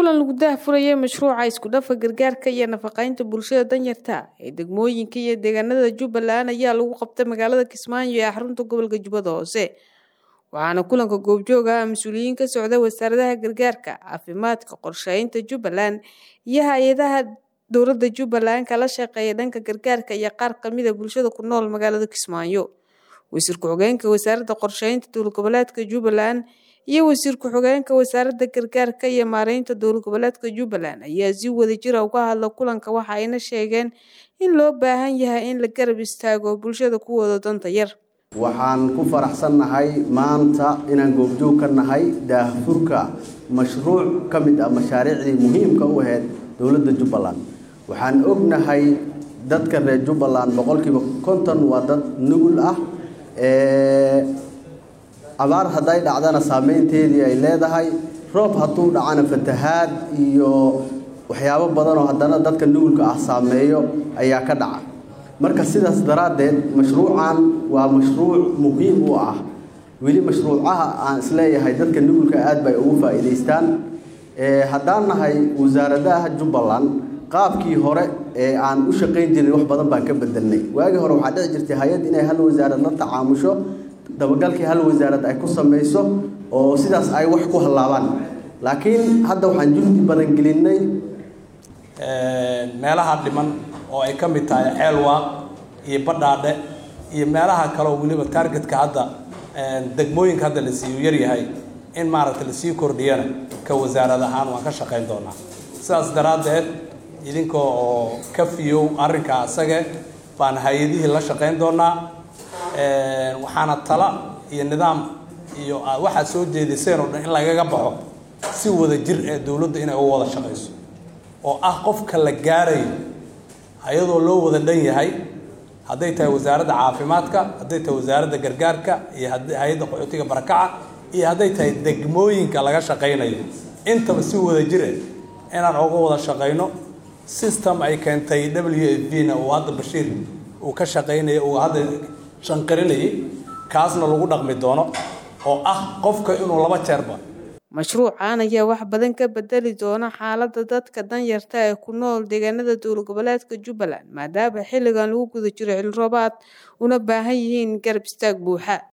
kulan lagu daahfurayay mashruuca isku dhafa gargaarka iyo nafaqeynta bulshada danyarta ee degmooyinka iyo deegaanada jubbaland ayaa lagu qabtay magaalada kismaayo ee xarunta gobolka jubbada hoose waxaana kulanka goobjoog ah mas-uuliyiin ka socda wasaaradaha gargaarka caafimaadka qorsheynta jubbaland iyo hay-adaha dowladda jubbaland kala shaqeeya dhanka gargaarka iyo qaar kamida bulshada ku nool magaalada kismaayo wasiir ku-xigeenka wasaaradda qorsheynta dowlad goboleedka jubbaland iyo wasiir ku-xigeenka wasaaradda gargaarka iyo maareynta dowlad goboleedka jubbaland ayaa si wadajira uga hadla kulanka waxa ayna sheegeen in loo baahan yahay in la garab istaago bulshada kuwooda danta yar waxaan ku faraxsannahay maanta inaan goobjoog ka nahay daahfurka mashruuc ka mid ah mashaariicdii muhiimka u ahayd dowladda jubbaland waxaan ognahay dadka reer jubbaland boqolkiiba konton waa dad nugul ah abaar hadday dhacdana saameynteedii ay leedahay roob hadduu dhacana fatahaad iyo waxyaabo badan oo haddana dadka nugulka ah saameeyo ayaa ka dhaca marka sidaas daraaddeed mashruucan waa mashruuc muhiim u ah weli mashruucaha aan isleeyahay dadka nugulka aad bay ugu faa'iidaystaan haddaan nahay wasaaradaha jubbaland qaabkii hore ee aan u shaqayn jirin wax badan baan ka bedelnay waagii hore waxaa dhici jirtay hay-ad inay hal wasaarad la tacaamusho dabagalkii hal wasaarad ay ku samayso oo sidaas ay wax ku hallaabaan laakiin hadda waxaan juhdi badan gelinay meelaha dhiman oo ay ka mid tahay ceelwaaq iyo badhaadhe iyo meelaha kaleoo weliba targetka hadda degmooyinka hadda la siiyu yaryahay in maaragtay lasii kordhiyana ka wasaarad ahaan waan ka shaqayn doonaa sidaas daraaddeed idinka oo ka fiyow arrinka asage baan hay-adihii la shaqayn doonaa waxaana tala iyo nidaam iyo waxaad soo jeediseen oo dhan in lagaga baxo si wada jir ee dowladda inay u wada shaqayso oo ah qofka la gaarayo ayadoo loo wada dhan yahay hadday tahay wasaaradda caafimaadka hadday tahay wasaaradda gargaarka iyo hay-adda qaxootiga barakaca iyo hadday tahay degmooyinka laga shaqaynayo intaba si wada jire inaan uga wada shaqayno system ay keentay w f b na uu hadda bashiir uu ka shaqaynaya uu hadda shanqarinayay kaasna lagu dhaqmi doono oo ah qofka inuu laba jeerba mashruucan ayaa wax badan ka bedeli doona xaaladda dadka danyarta ee ku nool deegaanada dowlad goboleedka jubbaland maadaama xilligan lagu guda jiro xilli roobaad una baahan yihiin garab istaag buuxa